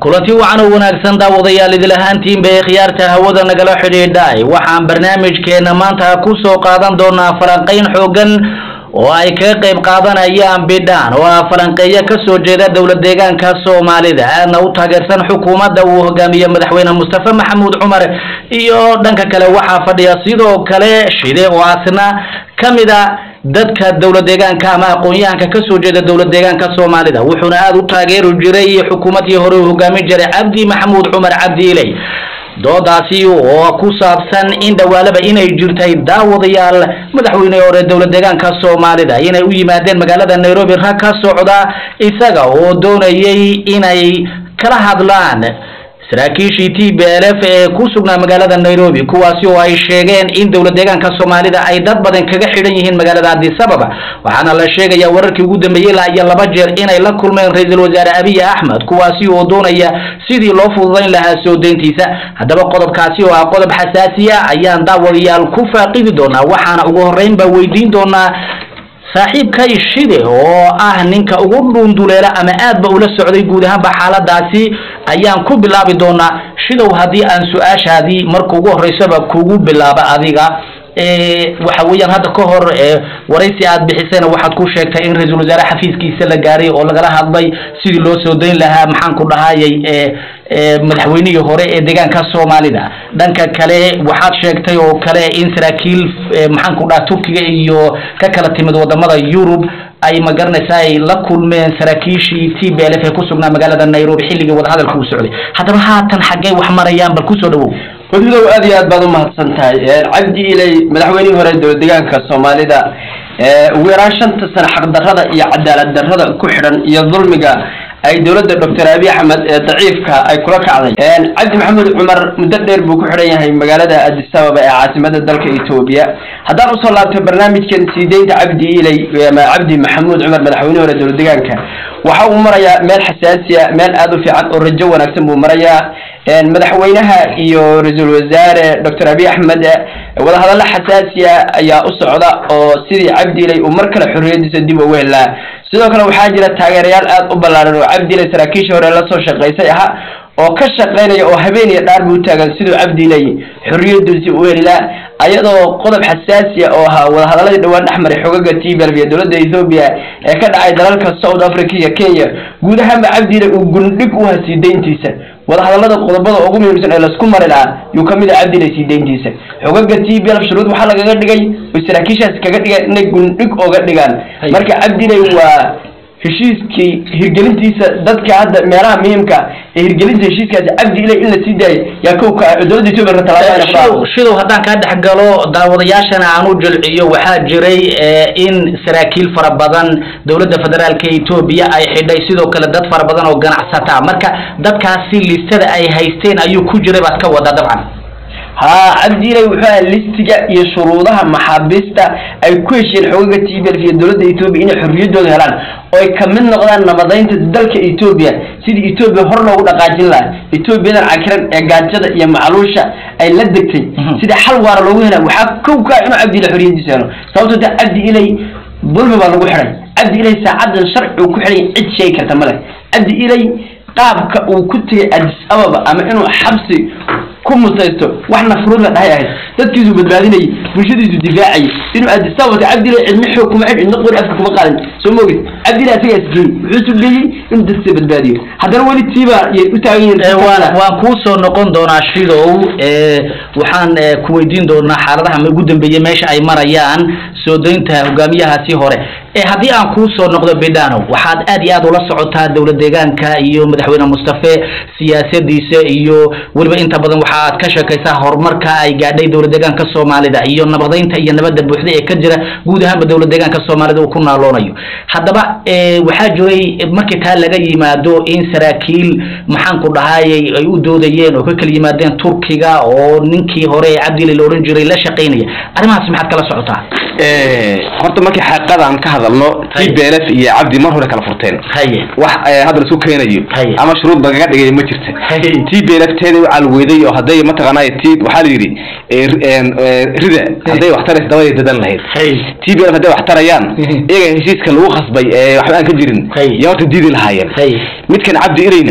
kulanti wacan oo wanaagsan daawadayaal idil ahaantiinba ee khiyaarta hawada nagala xidhiidhay waxaan barnaamijkeena maanta ku soo qaadan doonaa falanqayn xoogan oo ay kaga qayb qaadanayaan bidhaan oo ah falanqeeyo kasoo jeeda dowlad deegaanka soomaalida aadna u taageersan xukuumadda uu hogaamiye madaxweyne mustafa maxamuud cumar iyo dhanka kale waxaa fadhiya sidoo kale shide oo asna kamid a dadka dowlad deegaanka ama aqoon-yahanka kasoo jeeda dowlad deegaanka soomaalida wuxuuna aada u taageeri jiray xukuumadii hore uu hogaamin jiray cabdi maxamuud cumar cabdi iley doodaasi oo ku saabsan in dhawaalaba inay jirtay daawadayaal madaxweyne hore dowlad deegaanka soomaalida inay u yimaadeen magaalada nairobi rag ka socda isaga oo doonayay inay kala hadlaan saraakiishii t b l f ee ku sugnaa magaalada nairobi kuwaasi oo ay sheegeen in dowlad deegaanka soomaalida ay dad badan kaga xidhan yihiin magaalada addis ababa waxaana la sheegaya wararkii ugu dambeeyey ilaa iyo laba jeer inay la kulmeen ra-iisul wasaare abiy axmed kuwaasi oo doonaya sidii loo fududayn lahaa soo deyntiisa haddaba qodobkaasi oo ah qodob xasaasiya ayaan daawadayaal ku faaqidi doonaa waxaana ugu horreyn baa weydiin doonaa saaxiibkay shide oo ah ninka ugu dhuunduleela ama aadba ula socday guud ahaanba xaaladaasi ayaan ku bilaabi doonaa shidow haddii aan su-aashaadii marka ugu horreysaba kugu bilaaba adiga waxa weeyaan hadda ka hor waraysi aad bixisayna waxaad ku sheegtay in ra-iisul wasaare xafiiskiisa la gaaray oo lagala hadlay sidii loo soo dayn lahaa maxaan ku dhahayay madaxweynihii hore ee deegaanka soomaalida dhanka kale waxaad sheegtay oo kale in saraakiil maxaan ku dhaha turkiga iyo ka kala timid wadamada yurub ay magaranaysa ay la kulmeen saraakiishii t b l f ee ku sugnaa magaalada nairobi xilligii wadahadalka uu socday haddaba haatan xaggee wax marayaan bal kusoo dhawow wadidow aad iyo aad baad umahadsan tahay cabdi iley madaxweynihii hore dowlad deegaanka soomaalida ugu yaraan shanta sano xaqdarrada iyo cadaalad darrada ku xidhan iyo dulmiga ay dowladda doctor abiy axmed ee daciifka ay kula kacday cabdi maxamuud cumar muddo dheer buu ku xidhan yahay magaalada addis ababa ee caasimada dalka etoobiya haddaan usoo laabto barnaamijkan sii deynta cabdi iley ama cabdi maxamuud cumar madaxweynihi hore dowlad deegaanka waxa uu marayaa meel xasaasiya meel aada u fiican oo rajo wanaagsan buu marayaa madaxweynaha iyo ra-iisul wasaare doctor abiy axmed wadahadallo xasaasiya ayaa u socda oo sidii cabdi iley uu mar kale xorriyadiisa dib ugu helaa sidoo kale waxaa jira taageerayaal aada u ballaaran oo cabdi iley saraakiishii hore lasoo shaqaysay ahaa oo ka shaqaynaya oo habeen iyo dhaar buu taagan siduu cabdi iley xorriyadiisi u helilaa ayadoo qodob xasaasiya oo ahaa wadahadaladii dhowaan dhex maray xogaga t b l iyo dowladda ethoobia ee ka dhacay dalalka south africa iyo kenya guud ahaanba cabdi iley uu gundhig u ha sii deyntiisa wadahadalada qodobada ugu muhiimsan ee laisku mari lahaa yuu kamid ah cabdi iley sii deyntiisa xogaga t b l shuruud waxaa lagaga dhigay oy saraakiishaas kaga dhigay inay gundhig oga dhigaan marka cabdi iley waa heshiiskii hirgelintiisa dadka hadda meelaha muhiimka ee hirgelinta heshiiskaasi cabdi iley in la sii daayay yaa kow ka dowladda etoobiya shidow shidow haddaan kaa dhex galo daawadayaashana aan u jilciyo waxaa jiray in saraakiil fara badan dowladda federaalka etoobiya ay xidhay sidoo kale dad fara badan oo ganacsata marka dadkaasi listada ay haysteen ayuu ku jiray baad ka wadaa dabcan haa cabdi iley wuxuu aha listiga iyo shuruudaha maxaabiista ay ku heshiyeen xogaga t b l iyo dowladda etoobiya inay xorriyaddooda helaan oo ay kamid noqdaan nabadaynta dalka etoobiya sidii etoobiya hor loogu dhaqaajin lahaa etoobiyadan cakiran ee gaajada iyo macluusha ay la degtay sidii xal waara loogu hela waxaa kow ka inuu cabdi iley xorriyadiisa helo sababtoo ta cabdi iley dulmi baa lagu xidhay cabdi iley saacadan sharci uu ku xidhay cid sheegi karta ma leh cabdi iley qaabka uu ku tegay addis ababa ama inuu xabsi ku mutaysto wax nafruud la dhahay ahayd dadkiisu badbaadinayay bulshadiisu difaacayay inuu addis ababa cabdi iley cidna xoog kuma xidh cidna qori afka kuma qaadin soo moogid cabdi iley asagaa isgeeyey wuxuu sugeeyey inuu dadkiisa badbaadiyo haddana weli tiiba yay u taagan yihiin waan kuu soo noqon doonaa shidow waxaan ku weydiin doonaa xaaladaha ugu dambeeyey meesha ay marayaan soo daynta hogaamiyahaasi hore haddii aan kuu soo noqdo bidhano waxaad aad iyo aad ula socotaa dowlad deegaanka iyo madaxweyne mustafe siyaasadiisa iyo weliba inta badan waxa aad ka sheekaysaa horumarka ay gaadhay dowlad deegaanka soomaalida iyo nabadaynta iyo nabadda buuxda ee ka jira guud ahaanba dowlad deegaanka soomaalida uu ku naaloonayo haddaba waxaa jiray markii taa laga yimaado in saraakiil maxaan ku dhahayay ay u doodayeen oo ka kala yimaadeen turkiga oo ninkii hore ee cabdile la odhan jiray la shaqaynaya arrimahaas maxaad kala socotaa horta markii xaqiiqadan ka hadalno t b l f iyo cabdi mar hore kala furteen haye wax hadda laisku keenayo Haye. ama shuruud lagaga dhigay ma jirta Haye. t b l f teeda u calweeday oo hadday mataqaanay t waxaa la yidhi eh, eh, eh, rida hadday wax taraysa dabaday dadan lahayd haye t b l f hadday wax tarayaan Mhm. iyaga heshiiska lagu khasbay ee waxba aan ka jirin Haye. iyo horta diidi lahaayeen haye midkan cabdi irayna Mm.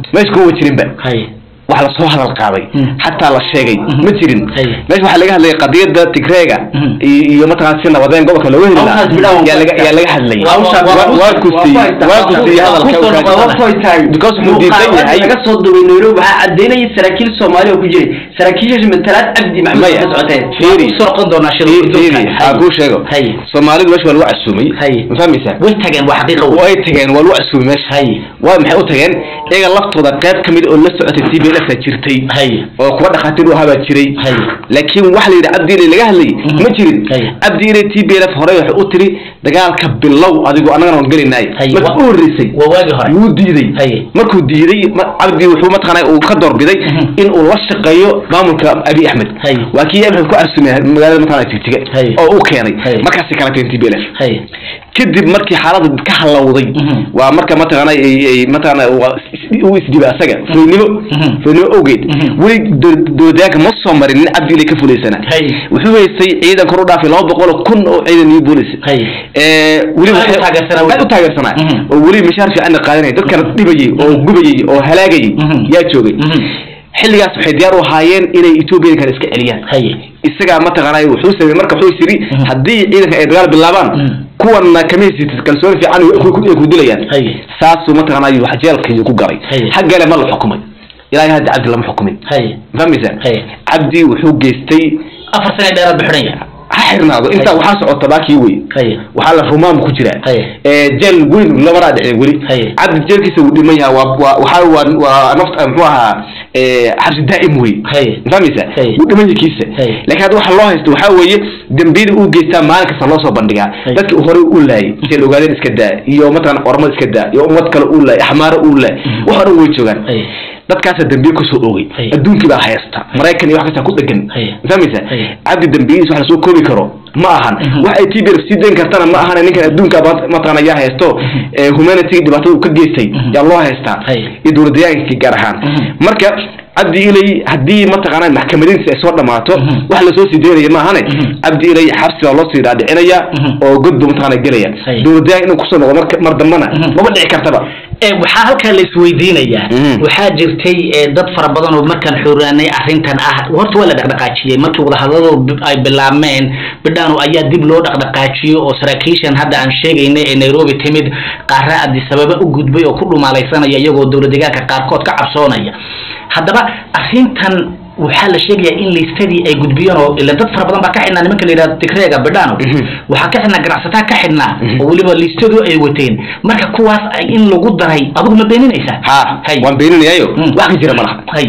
meesha kuma jirinba hay wax lasoo hadal qaaday Mm. xataa la sheegay Mhm. ma jirin Hay. meesha waxaa laga hadlayay qadiyada tigreega Mhm. iyo iyo mataqaan si nabadeen gobolka looga heli lahaa Hawshaas bilaw- yaa laga yaa laga hadlayay Waa- waa- Waa- waa waa- kustiyey waa- waa kustiyey waa- hadalka waa- uu waa- kaadi. tahay Because wuxuu diidan yahay laga soo dubay nairobi waxaa cadeynaya saraakiil soomaali oo ku jiray saraakiishaasi matalaad cabdi maxamed Maya. ka socoteen Fiiri. soo noqon doonaa shir Fiiri, guddoonka. fiiri, Hay. haa kuu sheego hay soomaalidu meesha waa lagu casuumay Hay. ma fahmaysaa way tageen waa xaqiiqa wey way tageen waa lagu casuumay meesha hay waa maxay u tageen iyaga laftooda qayb ka mid oo la socotay t b l ka jirtay hay oo kuwa dhakhaatiir u ahaa jiray Hay. laakiin waxa la yidhi cabdi ilay laga hadlayay Mhm. ma jirin Hay. cabdi ilay t b l f hore waxay u tiri dagaalka bilow adigu annagana waan gelinaay Hay. marka Wa- u horreysay waa waagi hore wuu diiday Hay. markuu diiday ma- cabdi wuxuu mataqaanaa uu ka doorbiday Mhm. in uu la shaqeeyo maamulka abi axmed Hay. waa kii abi axmed ku casuumay magaalada mataqaanaa tigtiga Hay. oo uu keenay Hay. markaasay kala tageen t b l f hay kadib markii xaalada ka halowday Mhm. waa marka mataqaana ay- ay mataqaana waa is- uu isdiba asaga foynimo Mhm. foynimo awgeed Mhm. weli do- dowladyaanka ma soo marin nin cabdi ilay ka fulaysanaa Hay. wuxuu haystay ciidan kor u dhaafay laba boqol oo kun oo ciidan iyo boolis Hay. weli Aad u waxay- taageersanaa weli. aad u taageersanaa Mhm. oo weli mishaar fiicanna qaadanaya dadkana dhibayay oo gubayay oo halaagayay Mhm. yaa joogay Mhm. xilligaas waxay diyaar u ahaayeen inay etoobiya kale iska celiyaan hay isagaa mataqaanaa wuxuu sameeyey marka wuxuu yiri Mhm. haddii ciidanka ay dagaal bilaabaan Mhm. kuwanna kama haysatid kalsooni fiican ay ku- ay ku dilayaan hay saasuu mataqaanaa wax jeelkii ku galay Hay. xaggale ma la xukumay ilaahay hadda cabdi lama xukumin hay fahmaysaa Hay. cabdi wuxuu geystay afar sane dheeraad bixinaya ha xirnaado intaa waxaa socota baakii wey hay waxaa la rumaam ku jira Hay. ee jeel weyn labanaa dhicin weli Hay. cabdi jeelkiisa wuu dhiman yahaa waa waa waxaa waa waa naft muxuu ahaa ee xabsi daa'im wey Hay. fahmaysa Hay. wuu dhiman yahay kiisa Hay. laakiin hadda waxa loo haysto waxaa weeye dembiyada uu geystaa maalin kasta loo soo bandhigaa Hay. dadkii uu horey u laayay seel ogaadeen iska daa iyo mataqana ormad iska daa iyo ummad kale uu laayay axmaaro uu laayay wax oo dhan way joogaan hay dadkaasa dambiye kusoo oogay Hay. adduunkii baa haysta maraykan iyo wax kasta ku dhegan Hay. fahmaysa Hay. cabdi dambiyadiis wax lasoo koobi karo ma ahan Mhm. wax ay tbr sii dayn kartana ma ahan ninkan adduunka ba- mataqaana yaa haysto ee humanity dhibaatada uu ka geystay Mhm. yaa loo haystaa Hay. iyo dowladayaankii gaar ahaan Mhm. marka cabdi ilay haddii mataqaana maxkamadiinsi ay soo dhamaato Mhm. wax lasoo sii daynaya ma ahane Mhm. cabdi ilay xabsi baa loo sii dhaadhicinaya Mhm. oo god buu mataqaana gelaya Hay. dowladayaan inuu kusoo noqdo marka- mar dambana Mhm. maba dhici kartaba ee waxaa halkaa la isweydiinayaa Mhm. waxaa jirtay ee, dad fara badan oo markaan xooraanay arrintan ah horta waa la dhaqdhaqaajiyey markii wadahadaladu bi- ay bilaabmeen bidhaano ayaa dib loo dhaqdhaqaajiyey oo saraakiishan hadda aan sheegaynay ee nairobi timid qaara addis ababa u gudbay oo ku dhumaalaysanaya iyagoo dowladdeegaanka qaarkood ka cabsoonaya haddaba arrintan waxaa la sheegayaa in liistadii ay gudbiyeen oo ila dad fara badan baa ka xidhnaa nimanka la yidhahdo tigreega bidhaano Mhm. waxaa ka xidhnaa ganacsataa ka xidhnaa Mhm. oo weliba liistadu ay wateen marka kuwaas ay in lagu daray adigu ma beeninaysaa ha Hay. waan beeninayaayo Mm. wax ka jira ma laha hay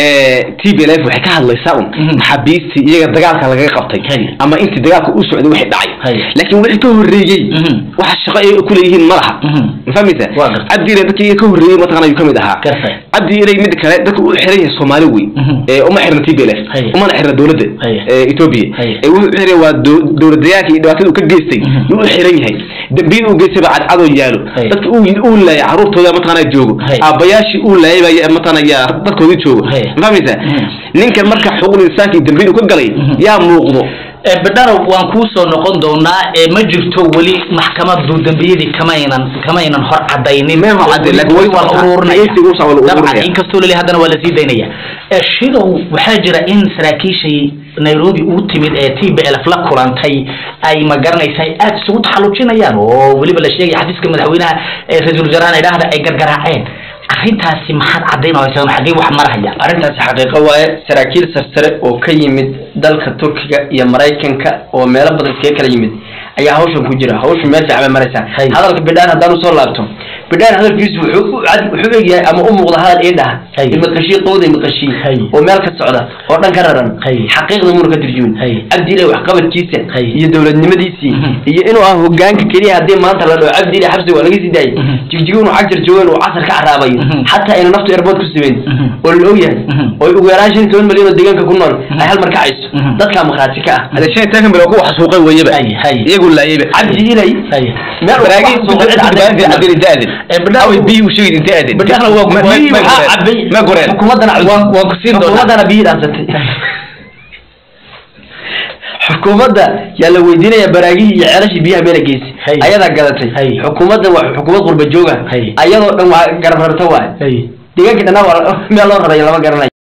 t b l f waxay ka hadlaysaa un Mhm. maxaabiistii iyaga dagaalka lagaga qabtay Hay. ama intii dagaalka u socday wixii dhacay Hay. laakiin wixii ka horreeyey Mhm. waxa shaqo ay ku leeyihiin ma laha Mhm. ma fahmaysa Waa gartay. cabdi ilay dadkii iyaga ka horreeyey mataqana ayuu ka mid ahaa Gartay. cabdi ilay mid kale dadka u xiran yahay soomaali wey Mhm. ee uma xirna t b l f Hay. umana xirna dowladda Hay. ee etoobiya Hay. ee wuxuu u xiran waa dow- dowladdayaanka iyo dhibaatada uu ka geystay Mhm. yuu u xiran yahay dambiyada uu geystay baa cadcadoo yaalo Hay. dadka uu uu laayay caruurtooda mataqana joogo Hay. aabbayaashii uu laayay baa mataqana yaa dadkoodii joogo Hay. ma fahmaysa Mhm. ninkan marka xuquuqul insaanka iyo dambiyada uu ka galay Mhm. yaa muuqdo ee bidhano waan kuu soo noqon doonaa ee ma jirto weli maxkamadu dembiyadii kamaynan kamaynan hor cadaynin Ma hor caddayn, laakiin weli weli waa la waxaa- ururinaya dhegeysiga waxaa waa la dabcan ururinaya. inkastoo leli haddana waa lasii daynaya ee shidow waxaa jira in saraakiishii nairobi uu timid ee t b l f la kulantay ay ma garanaysa ay aada isugu taxallujinayaan oo weliba la sheegaya xafiiska madaxweynaha ee ra-iisul wasaaraha idhaahda ay gargaraaceen arrintaasi maxaad caddaynaysaa xaggee wax marahaya arrintaasi xaqiiqo waaye saraakiil sarsare oo ka yimid dalka turkiga iyo maraykanka oo meelo badan iskaga kala yimid ayaa hawshan ku jira hawshu meel fiican bay maraysaa Hay. hadalka bidhaan haddaan usoo laabto bidhaan hadalkiisu wuxuu u cad- wuxuu egyahay ama u muuqda hadal ii dhaha Hay. imaqashii qowda imaqashii Hay. oo meel ka socda oo dhan ka raran Hay. xaqiiqda muuna ka turjumin Hay. cabdiile waxqabadkiisa Hay. iyo dowladnimadiisii Mhm. iyo inuu ah hogaanka keliya haddii maanta la dhaho cabdiile xabsi waa laga sii daayay Mhm. jigjigo inuu cagjar joogan uu casar ka caraabayo Mhm. xataa ayna naftu airbood ku simeyn Mhm. oo la og yahay Mhm. oo ugu yaraan shan iyo toban milyan oo deegaanka ku nool ay hal mar ka cayso Mhm. dadkaa markhaati ka ah hade shan iyo toban bilo kuwa xasuuqay weeyaba Hay, hay. iyagu laayayba cabdi ilay hay meel uu baraagi ku xasuuqay cid caddayn ma cadin inta aadin Ee, bidhaan- away biyi u sheegid inta aadin Bidhaan waa- Ma- waa- biyi ma waxaa goreen. cabay ma goreen xukuumaddana Waan- waan ku siin doonaa. xukuumaddana biyi dhaansatay xukuumadda yaa la weydiinaya baraagihii iyo ceelashii biyaha meela geysi Hay. ayadaa gadatay Hay. xukuumadda waa xukuumad qurba jooga Hay. ayadoo dhan waa garab rarta waay hay deegaankii dhanaa waa meel loo rarayo lama garanayo